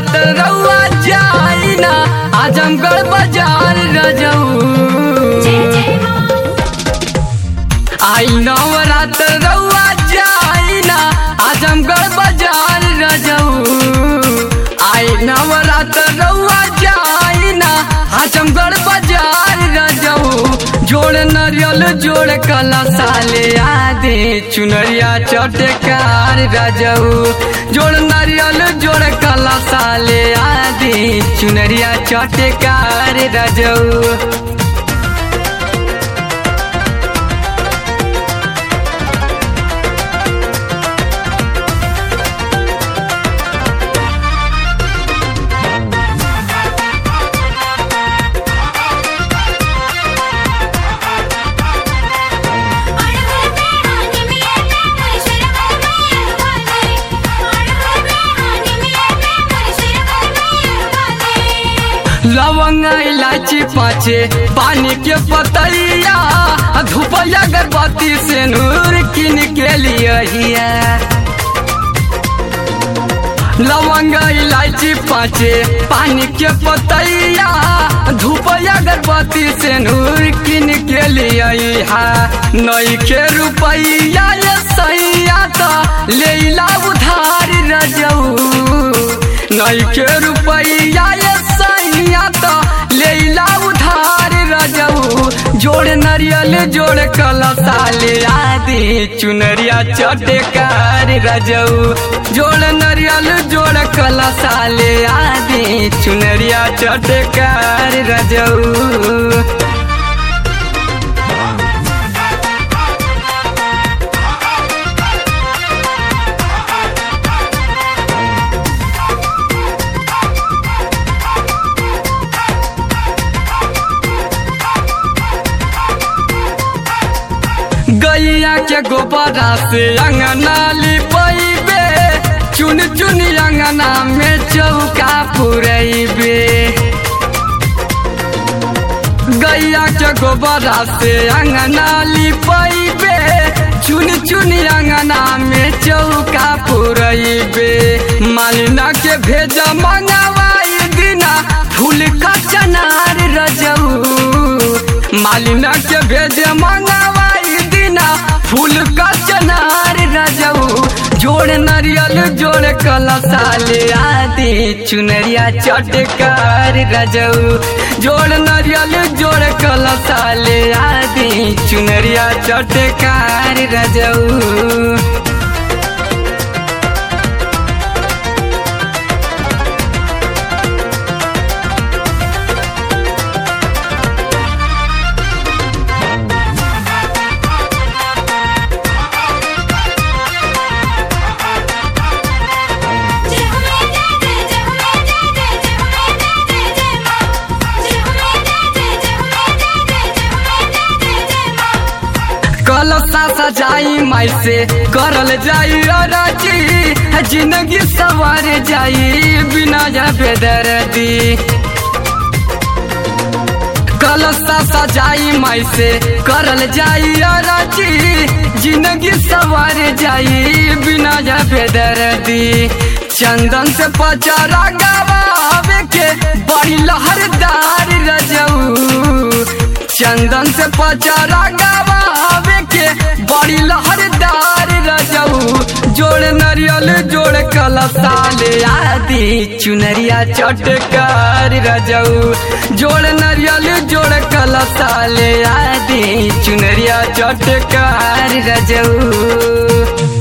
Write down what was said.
नवरात रउआ जाई ना आजमगढ़ बाजार रजऊ आई नवरात रउआ जाई ना आजमगढ़ बाजार रजऊ आई नवरात रउआ जाई ना आजमगढ़ बाजार रजऊ जोड़ नरियल जोड़ कला साले आदे चुनरिया चटकार रजऊ जोड़ नरियल जोड़ कला साले आदे चुनरिया चटकार रजऊ लवंग इलायची पाचे पानी के पतैया धूपया अगरबत्ती से नूर किन के लिए लवंग इलायची पाचे पानी के पतैया धूपया अगरबत्ती से नूर किन के लिए नई के रुपैया ये सैया तो लेला उधार रजऊ नई के रुपैया ये सैया तो लेला उधार रजऊ जोड़ नरियल जोड़ कलसाले आदि चुनरिया चटकार रजऊ जोड़ नरियल जोड़ कलसाले आदि चुनरिया चटकार रजऊ गैया के गोबरा से अंगना लिपैबे चुन चुन अंगना में चौका पुरैबे गैया के गोबरा से अंगना लिपैबे चुन चुन अंगना में चौका पुरैबे मालिना के भेजा मंगवाई दिना फूल का चनार रजऊ मालिना के भेजे मंगवाई दिना फूल का चनार रजऊ जोड़ नरियल जोड़ कलसाले आदि चुनरिया चटकार रजऊ जोड़ नरियल जोड़ कलसाले आदि चुनरिया चटकार रजऊ कलसा सजाई माई से करल जाई अरजी जिंदगी सवार जाई बिना जबे दर्दी कलसा सजाई माई से करल जाई अरजी जिंदगी सवार जाई बिना जबे दर्दी चंदन से पचारा गवावे के बड़ी लहरदार रजऊ चंदन से पचारा गवावे के बड़ी लहरदार रजऊ जोड़ नरियल जोड़ कलसाले आदि चुनरिया चटकार रजऊ जोड़ नरियल जोड़ कलसाले आदि चुनरिया चटकार रजऊ